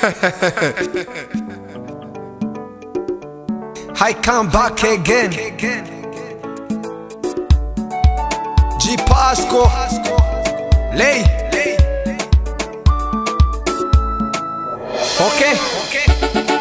I come back again. G Pasco. Lay. Okay.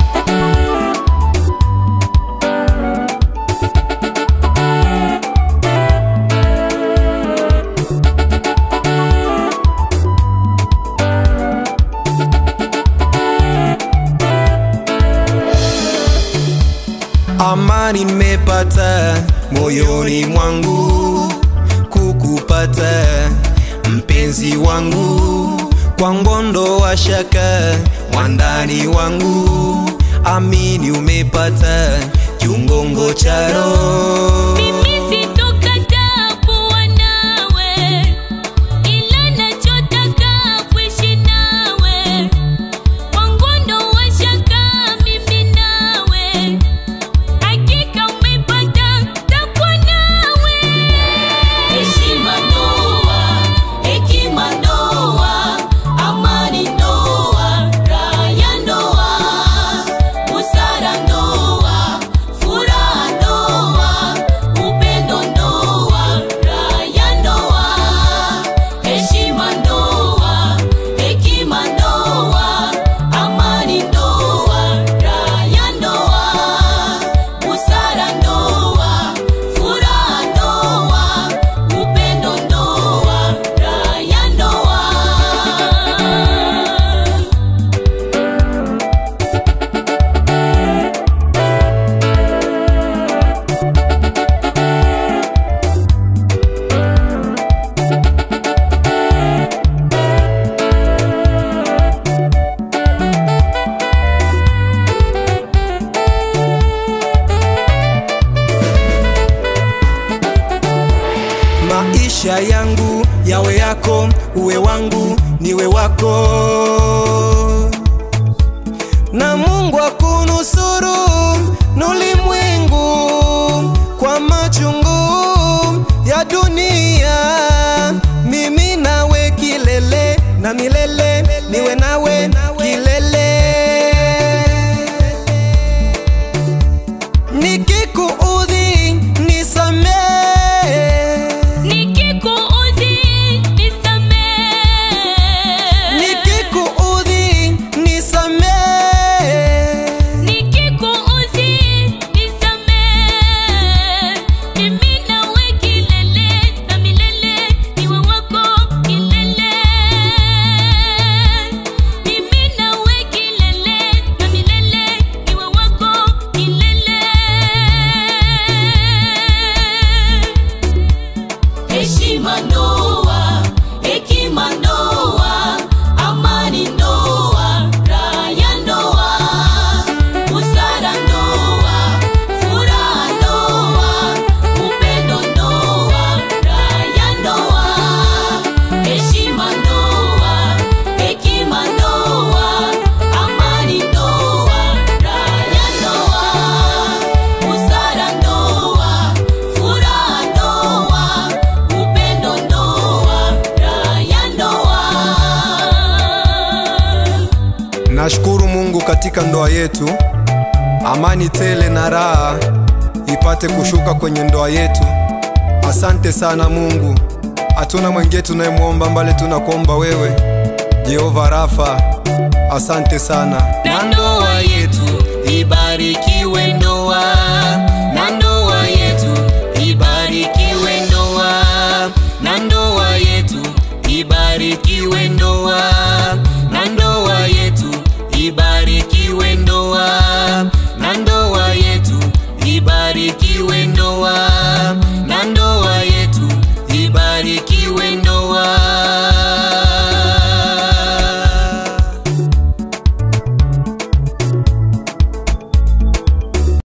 Amani nimepata moyoni mwangu kukupata mpenzi wangu kwa ngondo wa shaka mwandani wangu amini umepata kiungongo cha roho Mimi sitokataa kuwa nawe, ila nachotaka kuishi nawe. Wangu ndo washaka mimi nawe, hakika umepata takuwa nawe. Heshima ndoa, hekima ndoa, amani ndoa, raha ya ndoa, busara ndoa, furaha ndoa, upendo ndoa, raha ya ndoa. Heshima ndoa, hekima ndoa, amani ndoa, raha ya ndoa, busara ndoa, furaha ndoa, upendo ndoa, raha ya ndoa. maisha yangu yawe yako uwe wangu niwe wako na mungu akunusuru nulimwengu kwa machungu ya dunia mimi nawe kilele na milele niwe nawe kilele nikikuudhi nisamee Nikikuudhi nisamehe, nikikuudhi nisamee nikikuudhi nisamehe. Mimi nawe kilele na milele, niwe wako kilele. Mimi nawe kilele na milele, niwe wako kilele. Heshima ndoa, hekima ndoa, amani ndoa, raha ya ndoa, busara ndoa, furaha ndoa, upendo ndoa, raha ya ndoa. Heshima ndoa, hekima ndoa, amani ndoa, raha ya ndoa, busara ndoa, furaha ndoa, upendo ndoa, raha ya ndoa. Nashukuru Mungu katika ndoa yetu, amani tele na raha ipate kushuka kwenye ndoa yetu. Asante sana Mungu, hatuna mwingine tunayemwomba mbali, tunakuomba wewe Jehova Rafa. Asante sana. Na ndoa yetu ibarikiwe ndoa, na ndoa yetu ibarikiwe ndoa, na ndoa yetu ibarikiwe ndoa, na ndoa yetu ibarikiwe ndoa.